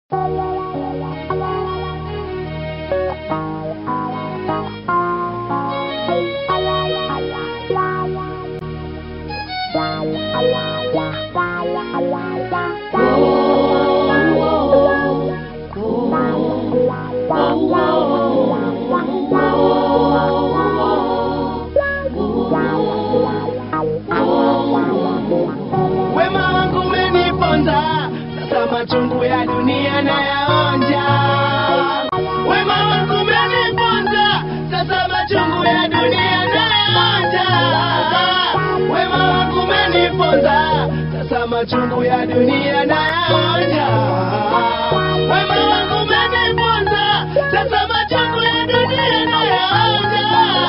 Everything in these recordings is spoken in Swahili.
Wema wangu umeniponza, sasa machungu ya dunia nayaonja. Wema wangu umeniponza, sasa machungu ya dunia nayaonja. Wema wangu umeniponza, sasa machungu ya dunia nayaonja. Wema wangu umeniponza, sasa machungu ya dunia nayaonja.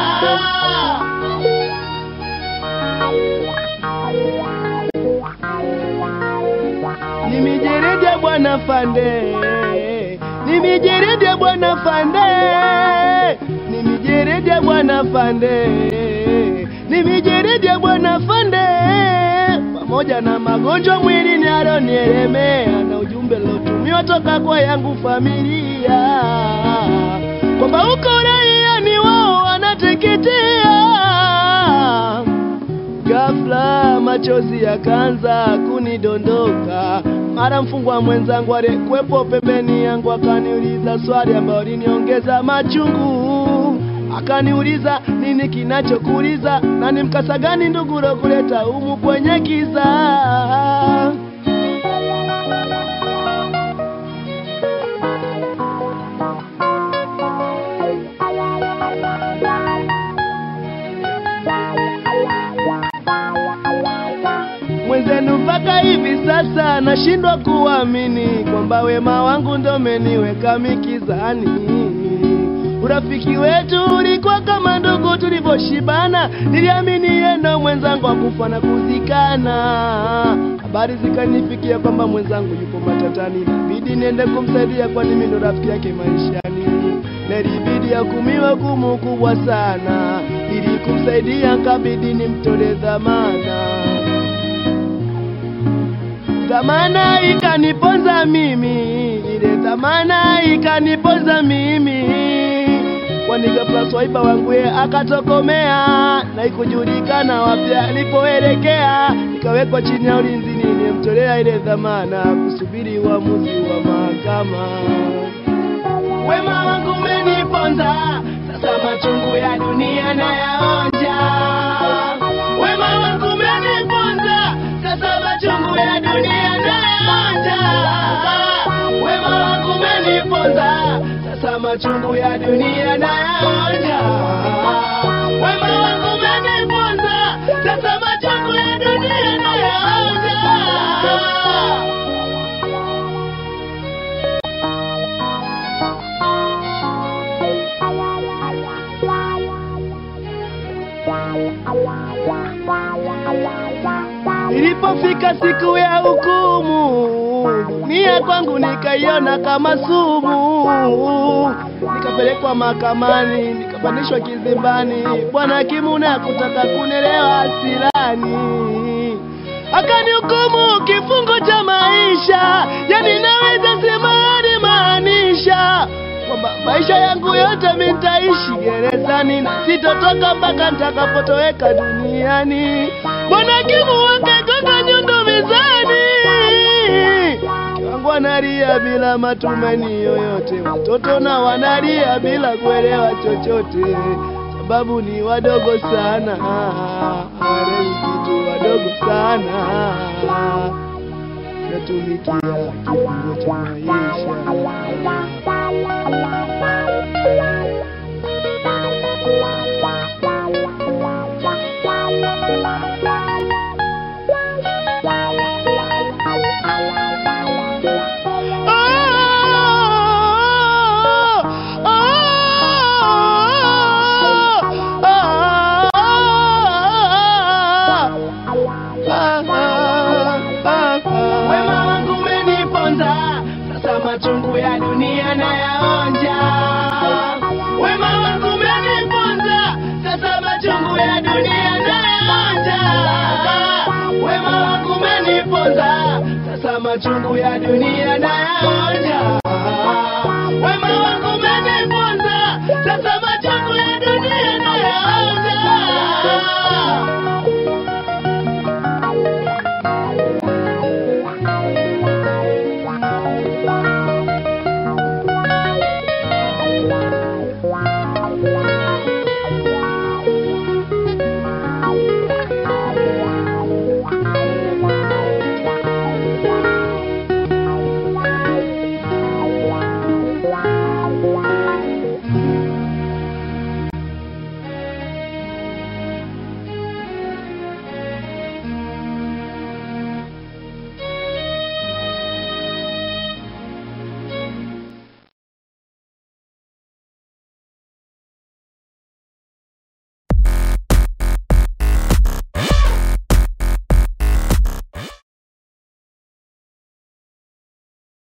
Ni mijeredi ya bwana Fande, ni mijeredi ya bwana Fande, ni mijeredi ya bwana Fande, ni mijeredi ya bwana Fande, pamoja na magonjwa mwilini alionielemea na ujumbe lotumiwa toka kwa yangu familia kwamba uko raia ni wao wanateketea Ghafla machozi yakaanza kunidondoka, mara mfungwa mwenzangu aliyekuwepo pembeni yangu akaniuliza swali ambalo liniongeza machungu. Akaniuliza nini kinachokuuliza na ni mkasa gani ndugu kuleta humu kwenye kiza. mwenzenu mpaka hivi sasa nashindwa kuamini kwamba wema wangu ndo umeniweka mikizani. Urafiki wetu ulikuwa kama ndugu tulivyoshibana, niliamini yeye ndo mwenzangu akufa na kuzikana. Habari zikanifikia kwamba mwenzangu yupo matatani, inabidi niende kumsaidia, kwani mimi ndo rafiki yake maishani. Na ilibidi akumiwe hukumu kubwa sana, ili kumsaidia kabidi nimtole dhamana dhamana ikaniponza mimi, ile dhamana ikaniponza mimi, kwani ghafla swaiba wangu ye akatokomea na ikujulikana wapi alipoelekea, nikawekwa chini ya ulinzi, nilimtolea ile dhamana kusubiri uamuzi wa mahakama. Wema wangu umeniponza, sasa machungu ya dunia nayaonja. Wema wangu umeniponza, sasa machungu ya dunia nayaonja. Wema wangu umeniponza, sasa machungu ya dunia nayaonja. Wema wangu umeniponza, sasa machungu ya dunia nayaonja. Ilipofika siku ya hukumu, dunia kwangu nikaiona kama sumu. Nikapelekwa mahakamani, nikapandishwa kizimbani. Bwana hakimu na kutaka kunelewa hasirani, akanihukumu kifungo cha maisha, yani naweza sema alimaanisha kwamba maisha yangu yote mimi nitaishi gerezani na sitotoka mpaka nitakapotoweka duniani. Bwana hakimu wakagonga nyundo mizani, mke wangu analia bila matumaini yoyote, watoto na wanalia bila kuelewa chochote, sababu ni wadogo sana, hawaelewi kitu, wadogo sana, natumikia kifungo cha maisha. Wema wangu umeniponza, sasa machungu ya dunia nayaonja. Wema wangu umeniponza, sasa machungu ya dunia nayaonja. Wema wangu umeniponza, sasa machungu ya dunia nayaonja. Wema wako